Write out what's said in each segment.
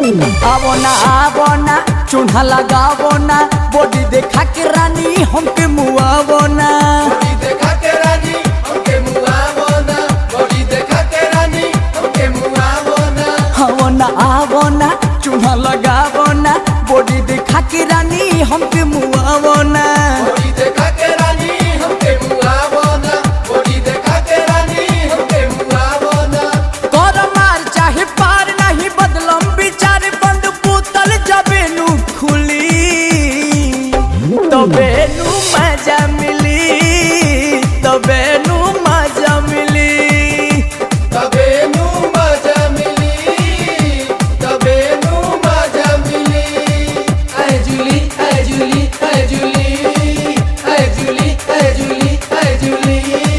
आवो ना आवो ना चूल्हा लगावो ना बॉडी देखा के रानी हमके मुआवो ना बॉडी देखा के रानी हमके मुआवो ना बॉडी देखा के रानी हमके मुआवो ना आवो ना आवो ना चूल्हा लगावो ना बॉडी देखा के रानी हमके मुआवो ना बॉडी देखा के रानी हमके मुआवो ना बॉडी देखा के रानी हमके मुआवो ना कर मार चाहे पार नहीं बदलम विचार बंद पुतल जबे नु खुली तबे नु मजा मिली तबे नु मजा मिली तबे नू मजा मिली तबे नू मजा मिली आय जूली आय जूली आय जूली आय जूली आय जूली आय जूली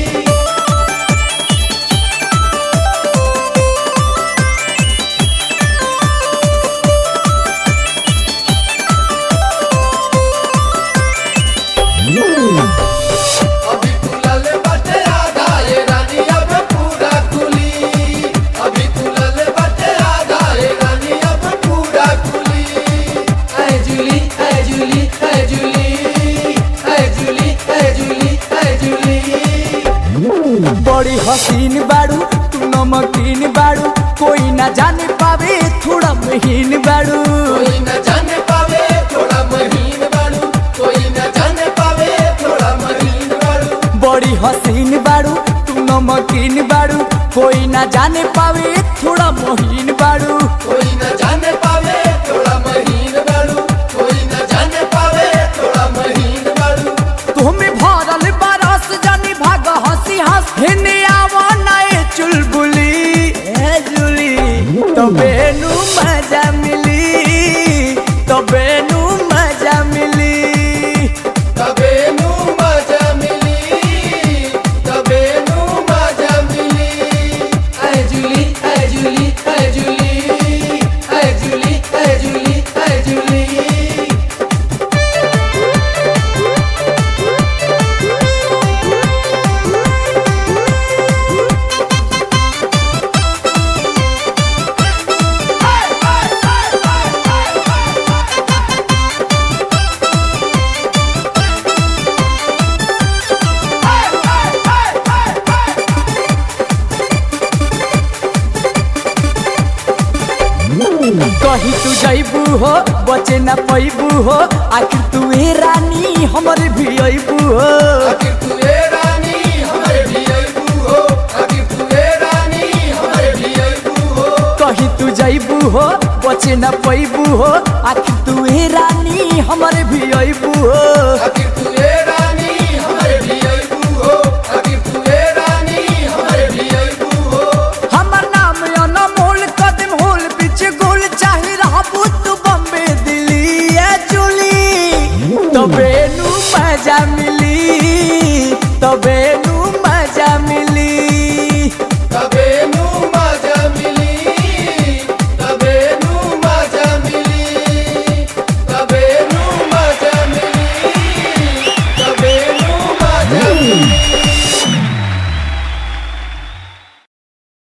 अभी खुलल बाटे आधा ये रानी अब पूरा खुली अभी खुलल बाटे आधा ये रानी अब पूरा खुली आय जूली आय जूली आय जूली आय जूली आय जूली आय जूली बड़ी हसीन बाड़ू तू नमकीन बाड़ू कोई ना जाने पावे थोड़ा महीन बाड़ू कोई न जाने पावे थोड़ा महीन बाड़ू कोई न जाने पावे थोड़ा महीन बाड़ू बड़ी हसीन बाड़ू तू नमकीन बाड़ू कोई ना जाने पावे थोड़ा महीन बाड़ू कोई न जाने पावे थोड़ा महीन बाड़ू कोई न जाने पावे थोड़ा महीन बाड़ू तुम्हें भरल बरस जानी भाग हंसी हंस हिने आवो नए चुलबुली ए जुली तबे नु मजा मिली तबे नु मजा मिली तबे नू मजा मिली तबे नू मजा मिली आय जूली आय जूली आय जूली आय जूली आय जूली आय जूली कहीं तू जैबू हो बचे न पैबू हो आखिर तू ए रानी हमर भी अबू हो आखिर तू ए रानी हमरे भी अइबू हो आखिर तू ए रानी हमरे भी अइबू हो कहीं तू जैबू हो बचे न पैबू हो आखिर तू ए रानी हमर भी अबू हो आखिर तू